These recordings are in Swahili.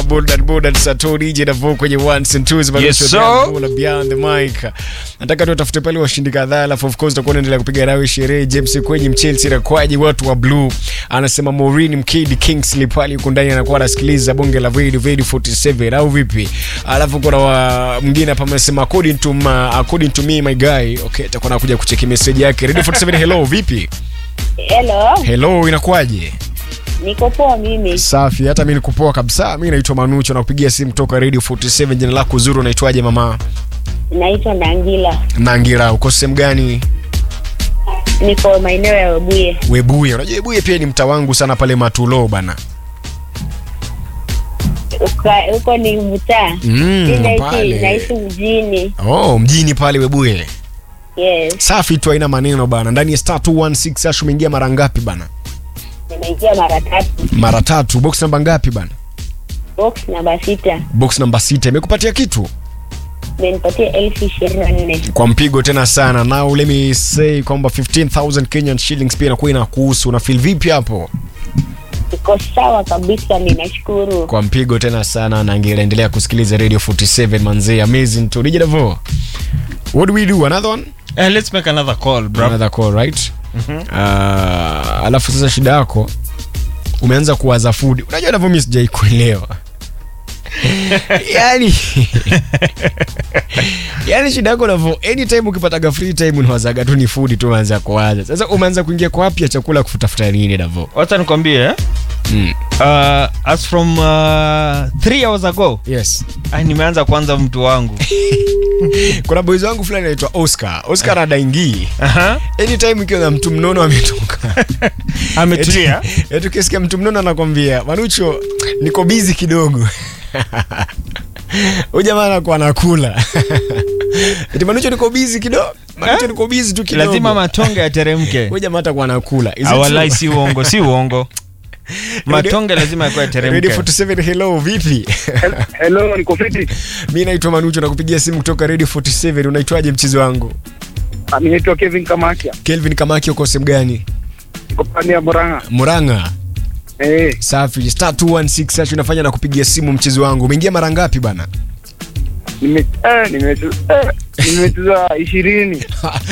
bold and bold and sato DJ na vo kwenye ones and twos bado Yes, sio sir. beyond bold, beyond the mic. Nataka tu tafute pale washindi kadhaa alafu of course tutakuwa tunaendelea kupiga nawe sherehe James kwenye Chelsea na kwaje watu wa blue. Anasema Maureen Mkidi Kingsley pale yuko ndani anakuwa anasikiliza bonge la Vedi Vedi 47 au vipi? Alafu kuna wa mwingine hapa amesema according to my, according to me my guy. Okay, tutakuwa nakuja kucheki message yake. Radio 47 hello vipi? Hello, Hello inakuwaje? niko poa mimi. Safi, hata mimi nikupoa kabisa. Mimi naitwa Manucho na kupigia simu kutoka Radio 47. Jina lako zuri unaitwaje mama? Naitwa Nangila, Nangira, uko sehemu gani? niko maeneo ya Webuye. Webuye. Unajua Webuye pia ni mtaa wangu sana pale Matulo bana. Uka- Huko ni mtaa Mm, Mi naishi pale. naishi mjini. Oh, mjini pale Webuye. Yes, Safi tu haina maneno bana. Ndani ya star 216 hash umeingia mara ngapi bana? nimeingia mara tatu. Mara tatu. Box namba ngapi bana? Box namba sita Box namba sita. Imekupatia kitu? imenipatia elfu ishirini na nne. Kwa mpigo tena sana. Now let me say kwamba 15000 Kenyan shillings pia inakuwa inakuhusu. Una feel vipi hapo? Iko sawa kabisa, ninashukuru. kwa mpigo tena sana na angeendelea kusikiliza radio 47 manzee amazing to DJ Davo what do we do another one Uh, let's make another call, bro. another call right uh, alafu sasa shida yako umeanza kuwaza food unajua Davo mimi sijai kuelewa yani yani shida yako Davo anytime ukipataga free time unawazaga tu ni food tu unaanza kuwaza sasa umeanza kuingia kwa wapi ya chakula kutafuta nini Davo Wacha nikwambie eh? mm. uh, as from uh, three hours ago yes ah, nimeanza kwanza mtu wangu kuna boys wangu fulani anaitwa Oscar Oscar adaingii Aha. anytime ikiwa na mtu mnono ametoka ametulia Eti- eti ukisikia mtu mnono anakwambia manucho niko bizi kidogo huyu jamaa anakuwa anakula eti manucho niko bizi kidogo manucho niko bizi tu kidogo lazima matonge yateremke huyu jamaa atakuwa anakula Is it awalai true? si uongo si uongo matonge lazima yakuwa Radio yateremke 47 hello vipi Hello, niko fiti. mi naitwa manucho nakupigia simu kutoka Radio 47 unaitwaje mchezo wangu Ah, Mimi naitwa Kevin Kamakia. kelvin kamaki uko sehemu gani Niko pande ya Murang'a. muranga Eh, safi star 216 hash unafanya na kupigia simu mchezo wangu umeingia mara ngapi bana nime eh nimecheza eh, nimecheza 20.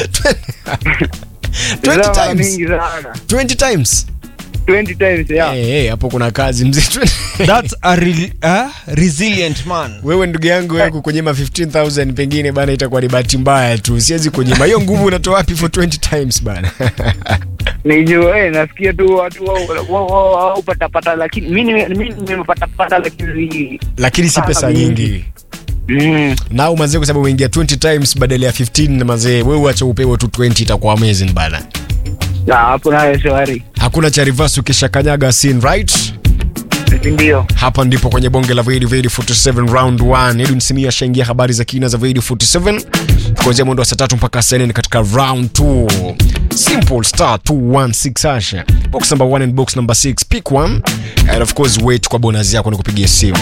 20 Mara times mingi sana. 20 times 20 times ya. Eh, eh, hapo kuna kazi mzee That's a re uh, resilient man wewe ndugu yangu wewe kukunyima 15000 pengine bana itakuwa ni bahati mbaya tu siwezi kunyima hiyo nguvu unatoa wapi for 20 times bana Nijua eh nasikia tu watu wao wao- wao wao pata pata lakini mimi nime- mimi nimepata pata lakini lakini si pesa Sana nyingi mm. na mazee kwa sababu umeingia 20 times badala ya 15 na mazee wewe uacha upewe tu 20 itakuwa amazing bana Na hapo nayo shwari. hakuna cha reverse ukishakanyaga sin right Ndio. hapa ndipo kwenye bonge la Vedi Vedi 47 round 1 Edwin Simia ashaingia habari za kina za Vedi 47 kuanzia mwendo wa saa tatu mpaka saa nne katika round 2 simple star 216 hasha box number 1 and box number 6 pick one and of course wait kwa bonus yako ni kupigia simu